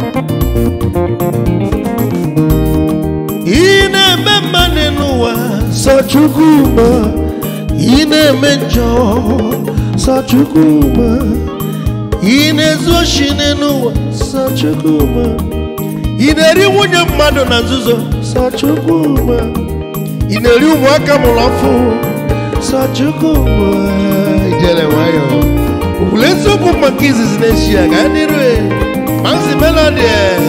ị na-eme mmadụ n'ụwa sọ Chukwuma ị na-eme njọ sọ Chukwuma ị na-ezu oshi n'ụwa sọ Chukwuma ị na-eri nwunye mmadụ na nzuzo sọ Chukwuma ị na-eri ụmụaka mụrụ ọfụ sọ Chukwuma ijele nwayọ okwulu eziokwu maka izizi na-echi ya ga dịrị Maxi Melody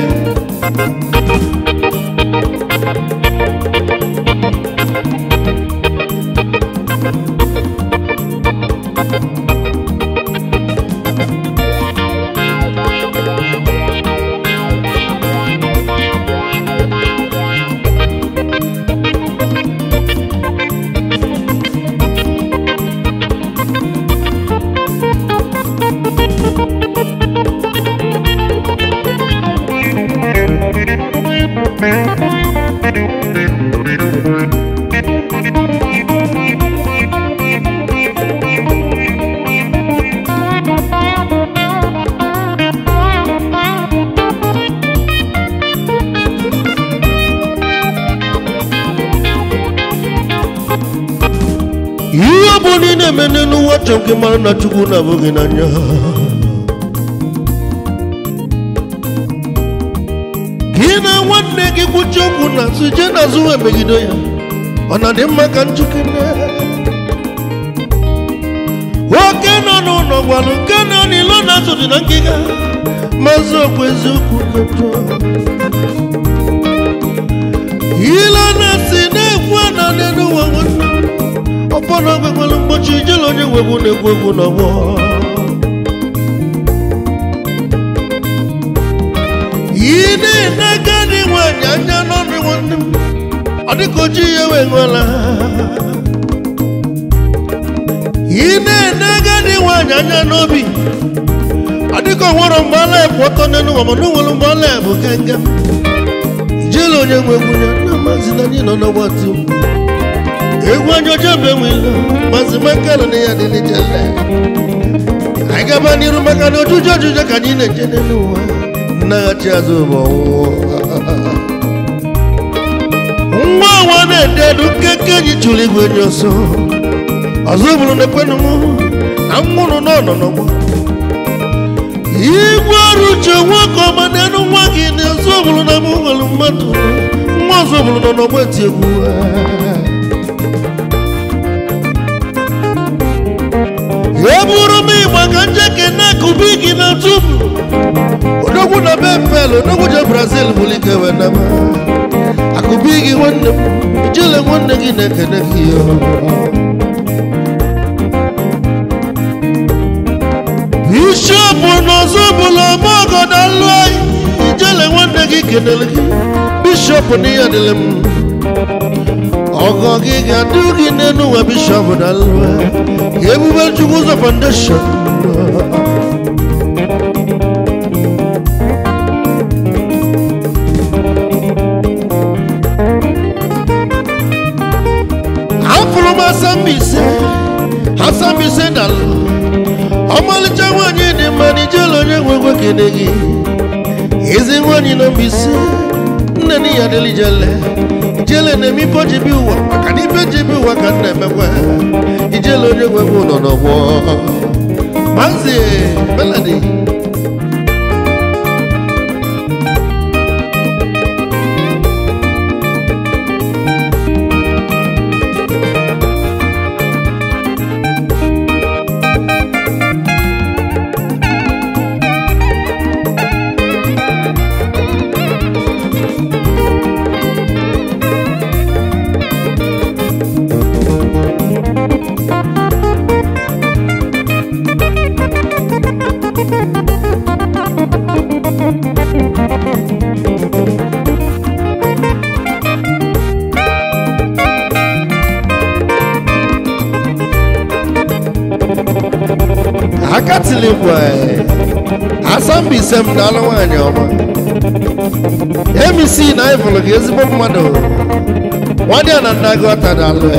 ihe ọ bụla ị na-eme n'ụwa chọrọ ka ị mara na Chukwu na-abụghị n'anya gị na nwanne gị kwuchi okwu na azụ jee n'azụ wee megide ya ọ na dị mma ka njikere nwoke nọ n'ụlọ gwalụ nke nọ n'ilo na-azụ dị na ngịga mazị okwu eziokwu kọjọ ile na-esi na-ekwu na n'elu ụwa nwanne ọbọna gwekwelu mgbochi ijele onye nwegwu na-egwu egwu n'ọgbọ ị na-ene agadi nwanyị anya n'ọnụ nwanne m ọ dịka oji ya wee nwela ị na-ene agadi nwanyị anya n'obi ọ dịka ọ nwere mgbe ala ebu ọtọ n'elu ụwa mana o nwere mgbe ala ebu kenga ijele onye nwegwu ya na mazi na anyị nọ n'ọgbati egwu anya ọjọọ bụ enwela mazi makala na ya dị n'ijele anyị gaba n'iru maka na ojuju ojuju ka anyị na-eje n'elu ụwa nnaghachi azụ bụ ọnwụnwa nwa ọnwa na-ede edu nkeke enyi chụrụ igwe enyi ọsọ ọzọ bụrụ na ekwenụ m na nwụrụ n'ọnọ n'ọgbọ igwe ọrụ uche nwoke ọma n'elu nwa gị na ọzọ bụrụ na mụ nwere mmadụ nwa ọzọ bụrụ nọ n'ọgbọ eti egwu e bụrụ m ịgba ka njeke na-akụbi gị na tupu odogwu na bepel odogwu je brazil bụrụ ike wee naba akụbi gị nwanne m ijele nwanne gị na-ekene gị yo bishọp n'ọzọ bụla ọmọgọda lụ anyị ijele nwanne gị kenere gị bishọp na ihe dịrị m ọgọ gị ga-adị gị n'elu ụwa bishọp na lụ ebube chukwu ụzọ foundation afụrụ m asambise asambise dalụ ọmalịcha nwaanyị dị mma na ijele onye nwegwe kene gị ezi nwaanyị na mbise nne na ya dịrị jele ijele na-eme ife ji bi ụwa maka na ife ji bi ụwa ka m na-emekwa ijele onye nwegwe ụlọ n'ọgbọ maazị melody akatilikwa asambise m n'alụ nwaanyị ọma emisi na ịfụlụ gị ezigbo mmadụ nwadị a na nna gị ọta n'alụ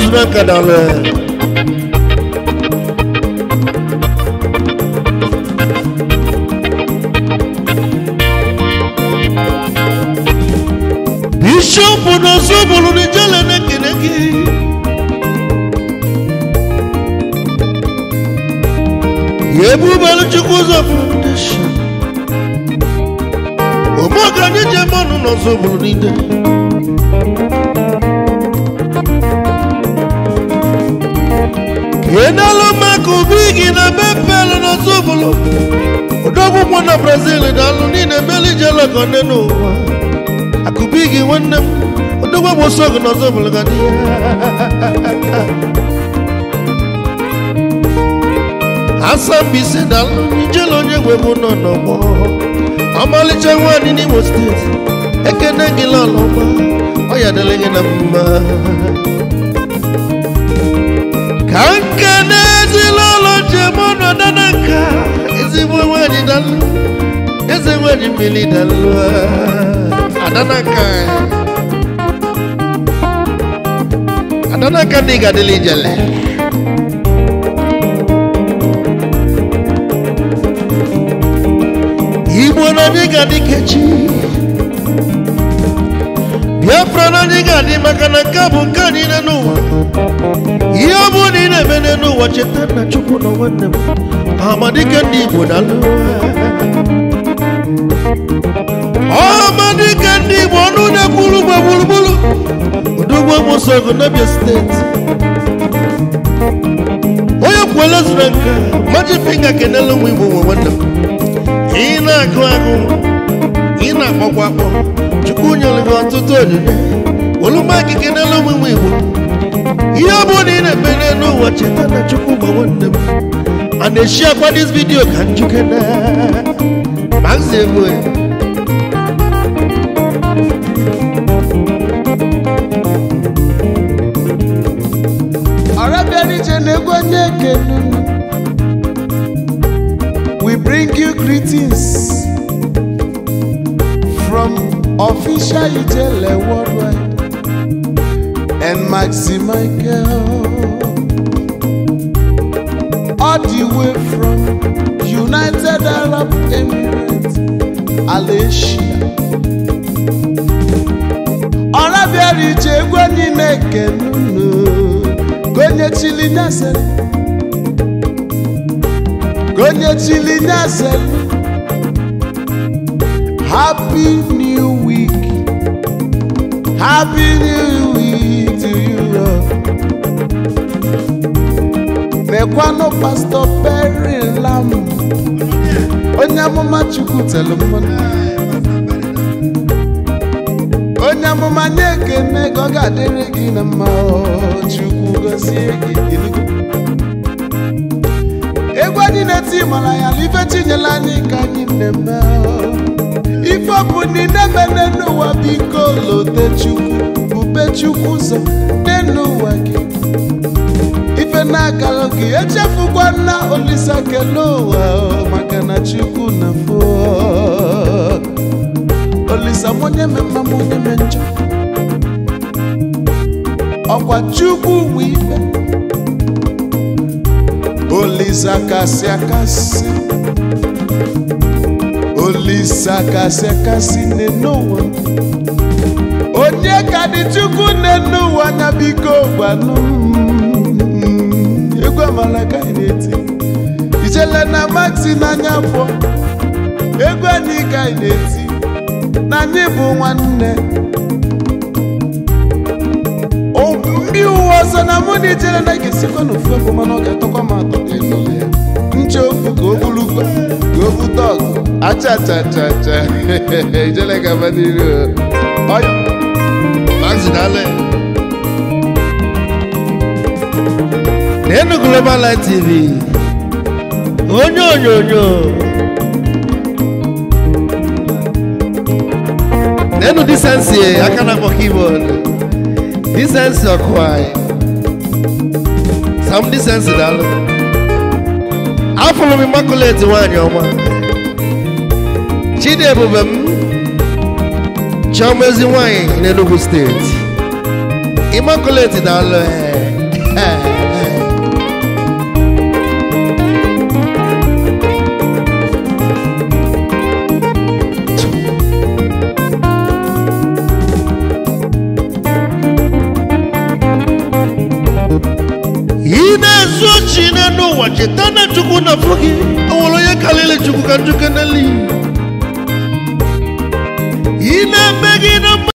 zuru aka daalụ bishọp n'ọzọ bụrụ n'ijele na-ekene gị ya ebubelu chukwu ụzọ foundation ụmụaka anyị ji eme ọnụ n'ọzọ bụrụ niile kenelu maka obi gị na mepelu n'ọzọ bụrụ odogwụkwọ na brazil daalụ niile meli jelekọ nne n'ụwa akụbi gị nwanne m odogwa bụ ọsọ gị n'ọzọ bụrụ ga dị asambise daalụ ijele onye gwe bụ nọ n'ọgbọ ọmalịcha nwaanyị n'imo steeti ekene gị lọlọma ọ ya dịrị gị na mma ka nke n'ezila ụlọ njem ọnọdụ na nka ezigbo nwaanyị dalụ eze nwaanyị mmiri dalụ adanaka adanaka ndị gadịla ijele igbo na anyị ga-adị kechi biafra na anyị ga-adị maka na nke a bụ nke anyị niile n'ụwa ihe ọ bụrụ na ị na-eme n'ụwa cheta nna chukwu na nwanne m amadike ndị igbo dalụ ọmadike ndị igbo ọnụ na-ekwuru ugbo gburugburu odogbo mosogo n'abia steeti onye kwuola zuru nka maji finga kenela ụmụ igbo nwe nwanne m ị na-agụ agụ ị na-akpọkwa akpọ chukwu nyere gị ọtụtụ onyinye olụma gị kenela ụmụ igbo igbo ihe ọ bụrụ na ị na-eme n'elu ụwa cheta na chukwu gba nwanne m a na-eshi akwa dis vidio ka njuke na mazi egwu ya Arabianije na-egwu onye ekenu We bring you greetings from official Ijele worldwide and Maxi Michael all the way from United Arab Emirates, Malaysia. Arabianije egwu onye na-ekenu Gonye chili nyasel Gonye chili nyasel Happy New Week Happy New Week to you all. Mekwanụ Pastor Perry Lam Onye amụma Chukwu telu mmanụ onye amụma nye ekene ka ọ ga-adịrị gị na mma ọ, chukwu gozie gị ilugo egwu anyị na-eti mara ya na ife chinyela anyị ka anyị na-eme ọ. ife ọ bụ ndị na-emene n'ụwa biko lote chukwu bube chukwu ụzọ n'ụwa gị ife na-agara gị echefukwa na olisa kele ụwa ọ, maka na chukwu na fo olisa m onye me mma m onye me njọ ọkwa chukwu nwe ife olisa kasị akasị olisa kasị akasị n'ụwa onye ka dị chukwu n'ụwa anya biko gwanụ m. egwu amala ka anyị na-eti ijele na maxi n'anya pụọ egwu anyị ka anyị na-eti na anyị bụ nwanne O- ndị uwe ọzọ na mụ na ijele na ga-esikwa n'ofu ebe mana ọ ga-atọkwa m atọ ka ịnụlụ ya nche ofu ka o bulukwa ka o bute ọgụ acha acha acha acha ijele gaba n'iru ọya mazi daalụ n'enu global light tv onye onyonyo n'enu disensi aka na-akpọ keyboard disensi ọkụanyị sam disensi daalụ afụrụ m immaculate nwaanyị ọma chidiebube m chioma ezi nwaanyị n'enugu steeti immaculate daalụ ee ị na-ezu ochi n'ụwa cheta na chukwu na afọ gị o nwere onye karịrị chukwu ka njukọ n'elu ị na-eme gị na